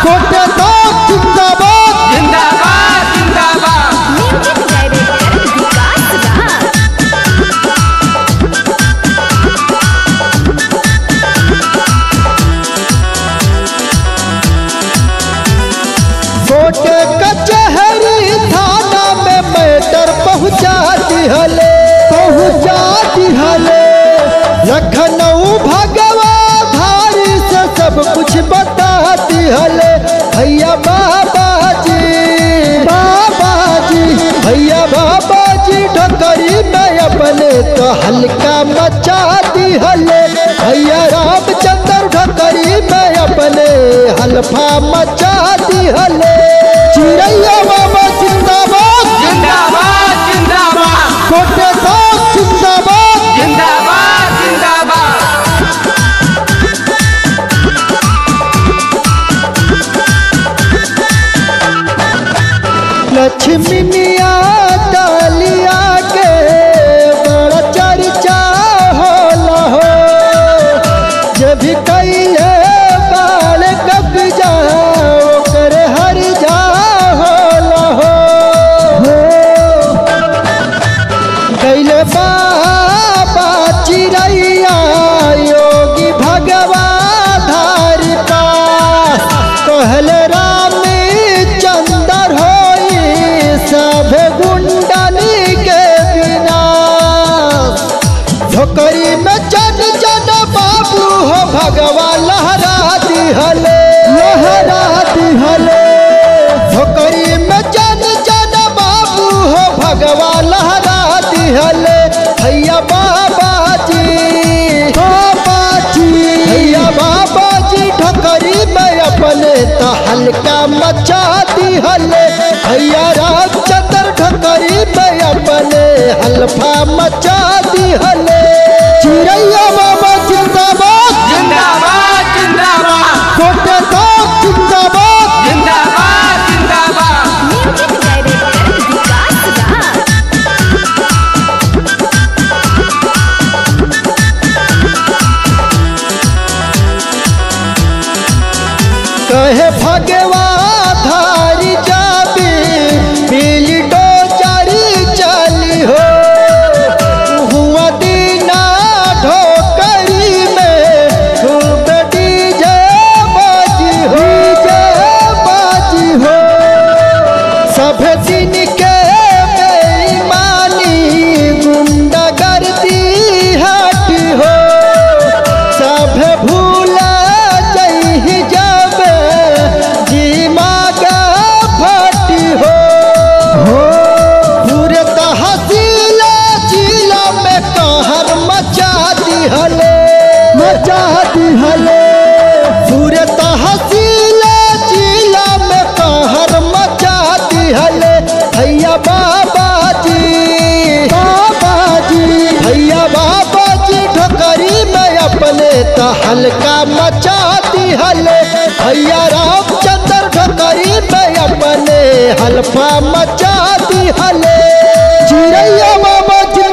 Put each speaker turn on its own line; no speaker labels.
कोटे साथ जिंदाबाद
जिंदाबाद जिंदाबाद
म्यूजिक डायरेक्टर विकास राज
कोटे कचहरी थाना में मैटर पहुंचा दिहले पहुंचा दिहले लखनऊ भगवा धारी से सब कुछ बता दिहले भैया बाबा जी बाबा जी भैया बाबा जी ढकरी में अपने तो हल्का मचा दिहले भैया रामचंद्र ढकरी में अपने हल्फा मचा दिहले चिड़ैया बाबा जिंदाबाद
जिंदाबाद जिंदाबाद
कोटे साथ जिंदाबाद
जिंदाबाद जिंदाबाद
लक्ष्मीनिया डालिया के बड़ा चर्चा होला हो जब भी कैले बाल कब्जा ओकर हर जा होला हो कैले बाबा चिड़ैया योगी भगवा धारी पास कहले राम चंदर होई सब गुंडनी के बिना झोकरी में जन जन बाबू हो भगवा लहरा दिहले लहरा दिहले झोकरी में जन जन बाबू हो भगवा लहरा दिहले भैया बाबा जी बाबा जी भैया बाबा जी ठोकरी में अपने तो हल्का मचा दिहले भैया रामचंद्र ठोकरी में अपने हल्फा मचा दिहले चिड़ैया बाबा जिंदाबाद
जिंदाबाद जिंदाबाद
कोटे साथ जिंदाबाद
जिंदाबाद जिंदाबाद
म्यूजिक डायरेक्टर विकास राज
कहे भगवा धारी जाबी बिली डोचारी चली हो हुआ दीना ढोकरी में खूब डीजे बाजी हो डीजे बाजी हो सब दिन के बेईमानी गुंडागर्दी हटी हो सब भूल जही जब जी मागा फटी हो पूरे तहसील जिला में कहर मचा दिहले मचा दिहले पूरे तहसील जिला में कहर मचा दिहले भैया बाबा जी बाबा जी भैया बाबा जी ठोकरी में अपने तो हल्का मचा दिहले भैया रामचंद्र ठोकरी में अपने हल्फा मचा दिहले चिड़ैया बाबा जी